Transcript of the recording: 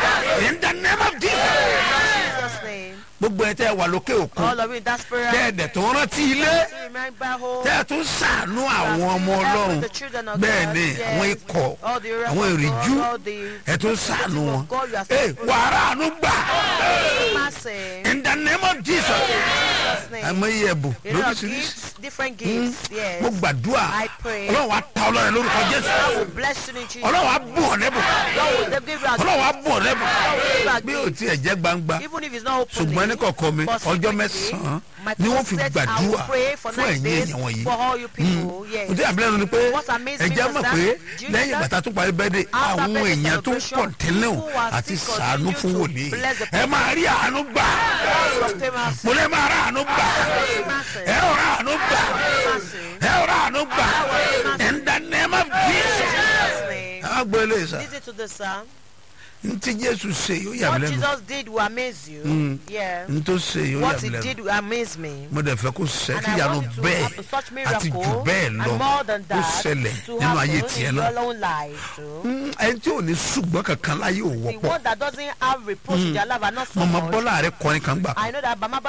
in the name of jesus Jesus' name. gbogbo ẹ tẹ wà lókè òkun All of you in that spirit. tẹ ẹ dẹ̀ tó rántí ilé to remember home. tẹ ẹ tún sàánú àwọn ọmọ ọlọ́run bẹ́ẹ̀ ni àwọn ikọ̀ àwọn ìrìjú ẹ tún sàánú wọn ẹ wàrà àánú gbà Mercy. in the name of jesus Jesus' name. àmọ́ iye ẹ̀bùn You know, lóríṣiríṣi gifts, different gifts. Yes. mo gbàdúrà I pray. ọlọ́run wa ta ọlọ́run lórúkọ God will jésù bless you in Jesus. ọlọ́run wa bù ọ́ lẹ́bùn God will give you a ọlọ́run wa bù ọ́ lẹ́bùn give you a bí o gift. tiẹ̀ jẹ́ gbangba Even if it's not open. ṣùgbọ́n ní kọ̀ọ̀kan mi ọjọ́ mẹ́sàn-án ni wọ́n fi gbàdúrà fún ẹ̀yìn èèyàn wọ̀nyí For all you people. Yes. mo ti àbílẹ̀ ni pé What amazed me ẹ̀jẹ̀ was mọ̀ that- pé do you know lẹ́yìn that? bàtà tó parí bẹ́ẹ̀dẹ̀ After àwọn birthday èèyàn tó ń celebration, kọ̀ǹtẹ́lẹ̀ people are àti still sàánú continue fún to wòlíì bless the ẹ máa rí àánú gbà Famous. mo lè máa rà àánú gbà ẹ ò rà àánú gbà ẹ ò rà àánú gbà in the name of jesus Jesus' name. a gbọ́ eléyìí sá Listen to this, sir. n tí jésù ṣe yóò yà What mí lẹ́nu Jesus did will amaze you. Yeah. n tó ṣe yóò yà What mí he lẹ́nu did will amaze me. mo dẹ̀ fẹ́ kó ṣe And kí I ìyanu want it to bẹ́ẹ̀ happen, such àti jù miracle bẹ́ẹ̀ and lọ more than kó that ṣẹlẹ̀ to nínú ayé happen tiẹ̀ in náà your own life too. Mm, ẹni tí ò ní ṣùgbọ́n kankan láyé ò The wọ́pọ̀ one that doesn't have reproach in their life are not so mọ̀mọ́ much. bọ́lá rẹ kọrin kan gbà kan I know that Bama